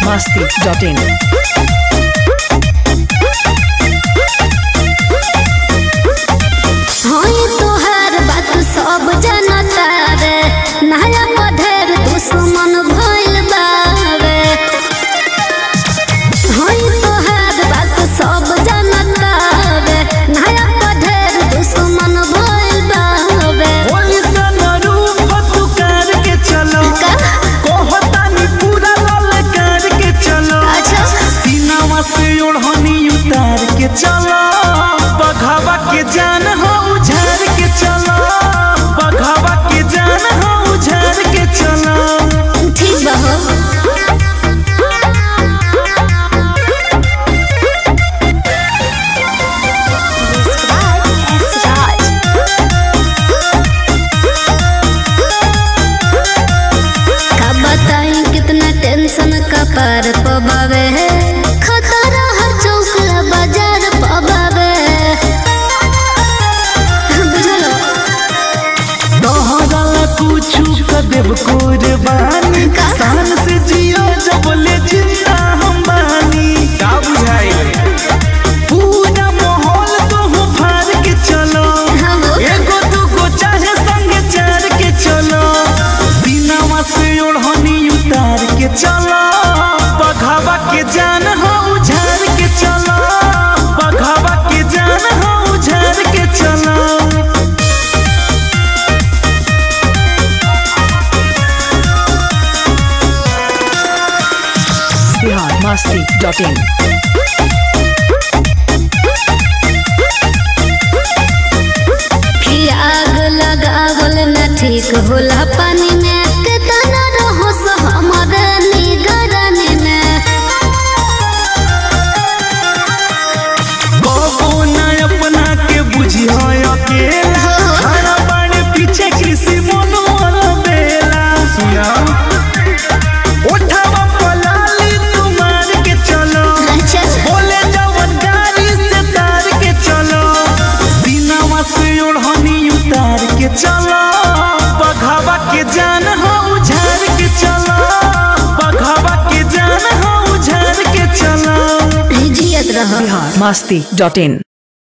masti.in. होई तोहार बात सब जनता रे नया पढ़ेर दुश्मन भइल बावे होई तोहार बात सब जनता रे नया पढ़ेर दुश्मन भइल बावे पुलिस रूप तुकार के चलो का? कहतानी पूरा ललकार के चलो अच्छा सीनावा से ओढ़नी उतार के चलो बघावा के जान हो उझार के चलो बघावा के जान हो उझार के चलो ठीक बा हो का बताई कितना टेंशन का पार पबावे है खतरा हर चौक बाजार पबावे बुझलो तोहरा कुछ कर देव कुर्बानी का? शान से जियो जब ले जिंदा हम बानी का बुझाई पूरा माहौल तो हो फार के चलो हाँ वो एगो दूगो चाहे संगे चार के चलो सीनावा से ओढ़नी उतार के चलो बघावा के जान हो उझार के चलो बघावा के जान हो उझार के चलो Bihar masti.in. कि आग लगावल न ठीक होला पानी में कितना रहो सो हमारे निगरानी में कबो न अपना के बुझियो अकेला खाना पानी पीछे कृषि मनोहर बेला सुना उठावा पलाली तुम्हार के चलो अच्छा बोले जवन गाड़ी से तार के चलो सीनावा से ओढ़नी उतार के चलो बघावा के जान हो उझार के चलो बघावा के जान हो उझार के चलो जियत रहो Bihar masti.in.